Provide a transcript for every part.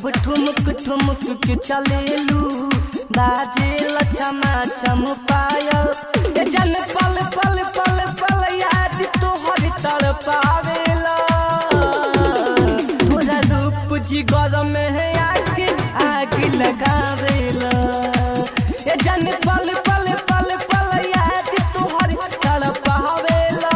जब ठुमक ठुमक के चलेलू बाजे लछमा छम पायल ए जन पल पल पल पल याद तोहर तड़ पावेला तोरा रूप जिगर में है आग आग लगावेला ए जन पल पल पल पल याद तोहर तड़ पावेला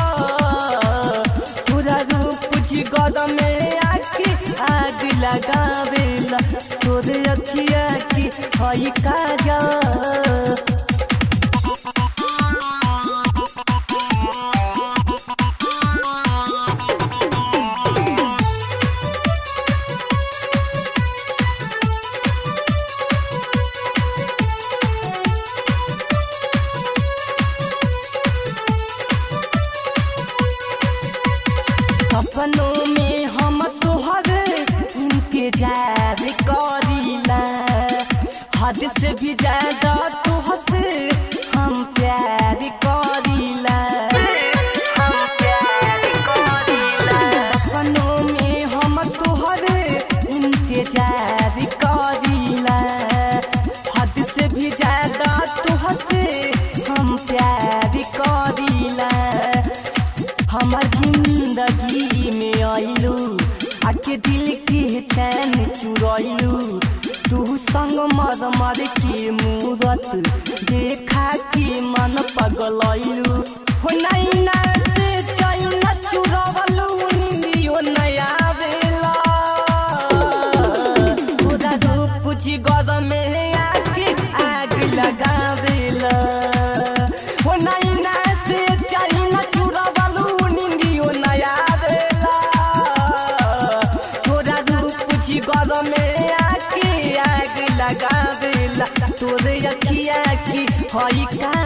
पूरा रूप जिगर में आके आग लगावेला तोरे अखिया की हई काजा सपनों में हम तोहर इंतजार करीला हद से भी ज्यादा तुहसे हम प्यार करीला हम प्यार करीला सपनों में हम तोहर इंतजार करीला हद से भी ज्यादा तुहसे हम प्यार करीला हमार जिंदगी में आइलू आके दिल के चैन चुरैलू तू संग मर मर के मूरत देखा के मन पगलैलू हो नैना से चैना चुरवलू निंदियो नया बेला पूरा रूप जिगर में आके आग लगावेला हो नैना से चैना चुरवलू निंदियो नया बेला तोरा रूप जिगर में आके आग लगावेला तोरे अखिया की हई का